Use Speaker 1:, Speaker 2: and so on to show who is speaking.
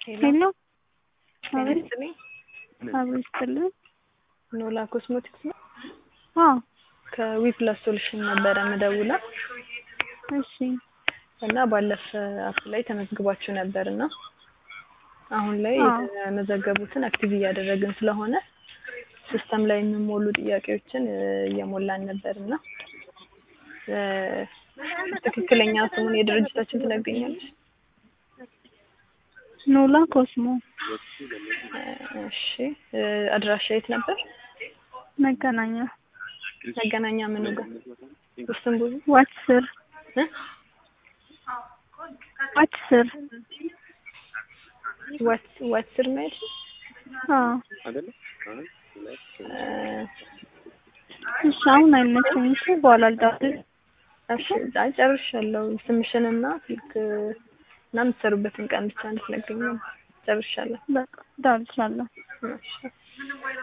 Speaker 1: ሄሎ
Speaker 2: ጤና
Speaker 1: አቤት
Speaker 2: ይስጥልኝ።
Speaker 1: አብሮ ይስጥልን።
Speaker 2: ኖላ ኮስሞቲክስ ነው።
Speaker 1: አዎ
Speaker 2: ከዊፕላስ ሶሉሽን ነበረ ምደውለው
Speaker 1: እሺ
Speaker 2: እና ባለፈ አፕ ላይ ተመዝግባችሁ ነበር እና አሁን ላይ
Speaker 1: አዎ።
Speaker 2: የተመዘገቡትን አክቲቭ እያደረግን ስለሆነ ሲስተም ላይ የሚሞሉ ጥያቄዎችን እ፣ እየሞላን ነበር እና እ፣ ትክክለኛ ስሙን የድርጅታችን ትነግሪኛለሽ?
Speaker 1: ኖላ ኮስሞ
Speaker 2: እ፣ እሺ እ፣ አድራሻ የት ነበር?
Speaker 1: መገናኛ
Speaker 2: መገናኛ ምኑ ጋር? ውስን ብዙ
Speaker 1: ዋች ስር
Speaker 2: እ?
Speaker 1: ዋች ስር
Speaker 2: ዋት ዋት ስር ነው ያልሽኝ?
Speaker 1: አዎ
Speaker 2: እ፣
Speaker 1: እሺ አሁን አይመቸኝም እሺ በኋላ ልደውል
Speaker 2: እሺ አይ ጨርሻለሁ። ስምሽንና ስልክ እና የምትሰሩበትን ቀን ብቻ እንድትነግሪኝ ነው። ጨርሻለሁ።
Speaker 1: በቃ እደውልልሻለሁ
Speaker 2: እሺ